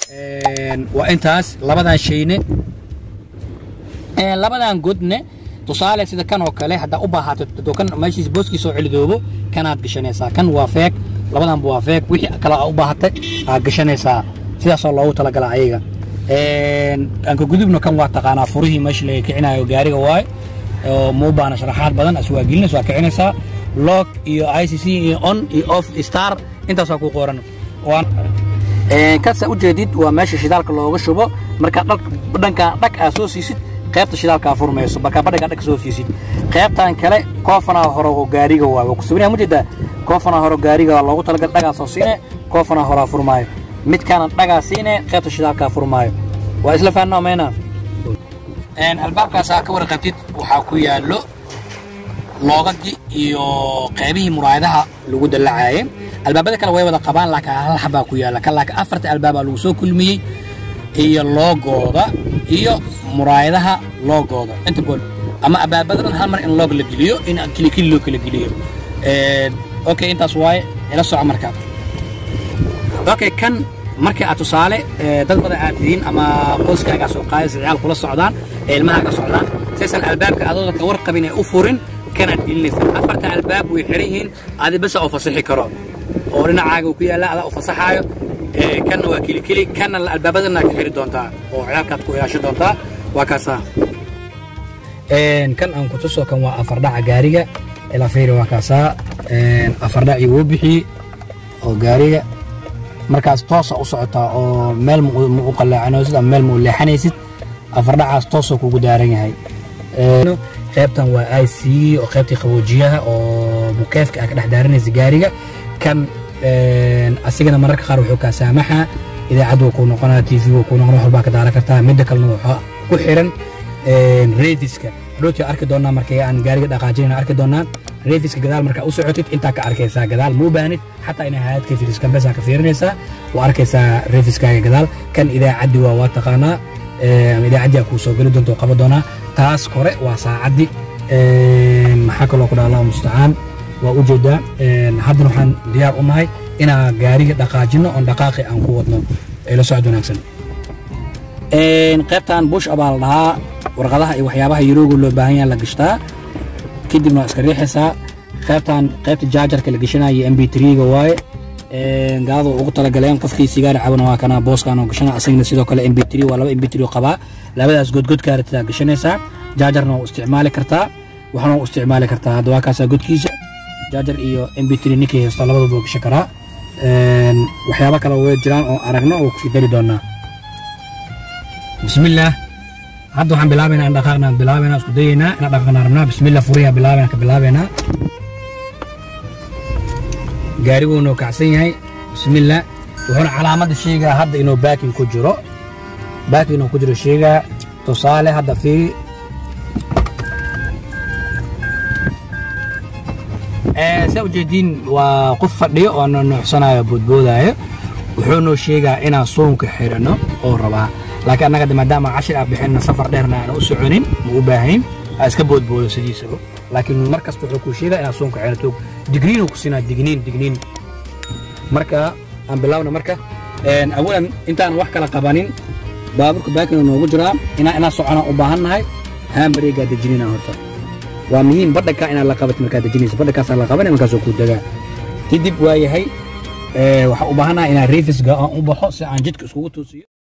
waa intaas labadan shayne labadan godne tusaale sida kan oo kale haddaa u baahato kan meeshiis booskiisa oo celidoobo kanaad gashanaysaa kan waa feeg labadanba waa feeg wixii kale aa u baahatay aad gashanaysaa sidaasoo loogu talagala ayaga anka gudubna kan waa taqaanaa furihii meesha laga kicinayo gaariga waaye oo muu baana sharaxaad badan as waa gelinaysa waa kicinaysaa log iyo i c c iyo on iyo off star intaasaa ku qoran kasaa ujeedid waa meesha shidaalka looga shubo markaa dhankan dhag aa soo siisid qaybta shidaalkaa furmayso markaa badhagaa dhag soo siisid qaybtan kale koofanaa hore oo gaariga waaye waa ku sawiraya mujeedaa koofanaa hore gaariga loogu talagal dhagaa soo siine koofanaa horaa furmaayo midkaana dhagaa siine qaybta shidaalkaa furmaayo waa isla fahanaa mayna albaabkaasaa ka warqabtid waxaa ku yaallo loogadii iyo qaybihii muraayadaha lagu dallacaayay albaabada kale way wada qabaan laakiin hal xabaa ku yaalla kan laakiin afarta albaabaa lagu soo kulmiyey iyo loogooda iyo muraayadaha loogooda inta gool ama albaabadan hal mar in loog la geliyo in kilikili loo kala geliyo okay intaas waaye ila soco markaa okay kan markii aad tusaale dad badan aad tihiin ama qoyskaagaa soo qaadaysa ciyaal kula socdaan ee ilmahaaga socdaan saysan albaabka adooda ka warqabin ee u furin kanaad gelinaysa afarta albaab way xiran yihiin adi basa oo fasaxi karo oo dhinacaaga ku yaalla adaa u fasaxaayo kanna waa kilikili kanna albaabadana ka xiri doontaa oo ciyaalkaad ku ilaasho doontaa waa kaasaa kan aan ku tuso kan waa afardhaca gaariga ilaa fiiri waa kaasaa afardhacii wuu bixiyey oo gaariga markaas toosa u socotaa oo meel ma u qallaacanaysid ama meel ma u leexanaysid afardhacaas toosoo kugu daaran yahay qaybtan waa i c oo qaybtii qaboojiyaha oo mukeefka aa ka dhex daaranaysa gaariga kan asigana mararka qaar wuxuu kaa saamaxaa idaacad wuu kuu noqonaa t v wuu kuu noqonaa waxbaa ka daaran kartaa midda kalena waxaa ku xiran reediska hadhooti arki doonaa markay aan gaariga dhaqaajinayna arki doonaa reediska gadaal markaa u socotid intaa ka arkaysaa gadaal muu baanid xataa inay hayad ka fiiriso kambesaa ka fiirinaysaa waa arkaysaa reediskaaga gadaal kan idaacaddi waa waa taqaanaa idaacaddi aa kuu soo geli doonta oo qaba doonaa taas kore waa saacaddi maxaa kaloo ku dhaha allahu mustacaan waa u jeedaa haddana waxaan diyaar u nahay inaan gaariga dhaqaajino oon dhaqaaqi aan ku wadno ila socod wanaagsan qaybtan bush abaa la dhahaa warqadaha iyo waxyaabaha yarooga loo baahan yaha la gashtaa kadibna waa iska riixaysaa qaybtan qaybta jaajarka la gashanayo m b ga waaye gaalada ugu talagaleen qofkii sigaari cabana waa kana booskaan oo gashana asagna sidoo kale m b waa laba m b qabaa labadaas godgodkaa ratidaa gashanaysaa jaajarna waa u isticmaali kartaa waxna u isticmaali kartaa hadda waa kaasaa godkiisa jaajar iyo m b ninkii haysto labadaba gashan karaa waxyaabo kale way jiraan oo aragno oo kusii dari doonaa bismillaah hadda waxaan bilaabaynaa in dhaqaaqna bilaabaynaa isku dayaynaa inaan dhaqaaqna rabnaa bismillah furiyaa bilaabaynaa ka bilaabaynaa gaariguu noo kacsan yahay bismillah wuxuuna calaamadda sheegaa hadda inuu baakin ku jiro baakin inuu ku jiro sheegaa tusaale hadda fiiri saa ujeediin waa qof fadhiyo oo noo nuuxsanayo boodboodaayo wuxuu noo sheegaa inaan soonka xidhanno oo rabaa laakiin annaga maadaama cashir aan bixinna safar dheerna aan u soconin ma u baahayn aa iska boodboodo sidiisaba laakiin mar kasta wuxuu kuu sheegaa inaad soonka xidhato digniinuu ku siinaa digniin digniin marka aan bilaabna marka awalan intaan wax kala qabanin baaburka baakina noogu jiraa inaa inaa soconaan u baahan nahay haambareegaa dejinina horta waa muhiim badhankaa inaad la qabat markaad dejinaysa badhankaasaa la qabanaya markaasoo kuu degaa kadib waa yahay waxaa u baahannahay inaan reefisga aan u baxo si aan jidka iskugu toosiyo